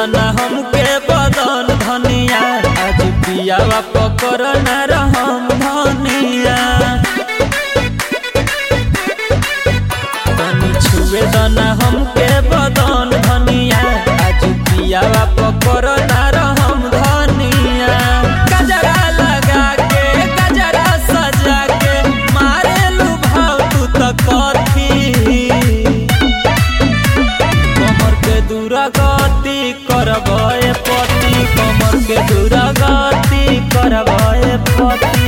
दना हमके बदन धनिया आज पियावा पकड़ न रहम धनिया तनी छुए दना हमके बदन धनिया आज पियावा पकड़ न रहम धनिया गजरा लगा के गजरा सजा के मारे भाव तू त कथी कमर के दुरागति करबे पति कमर के दुरागति करबे पति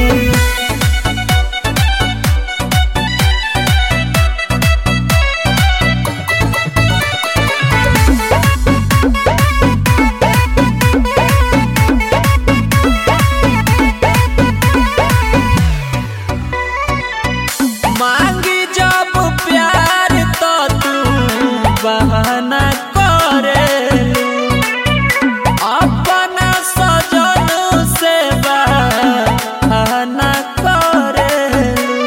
मांगी जब प्यार तो तू बहाना करेलू अपना सजन से बहाना करेलू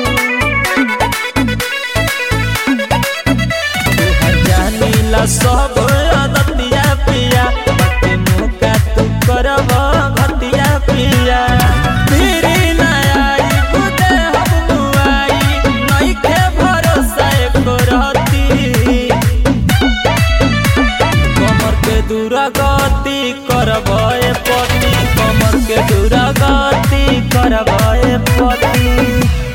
तोहर जानीला सब अदतिया पिया बाटे मौका तू करब घतिया पिया फिरी ना आई खुदे हम मुआई नइखे भरोसा एको रहती कमर के दुरागति करबे पति कमर के दुरागति करबे पति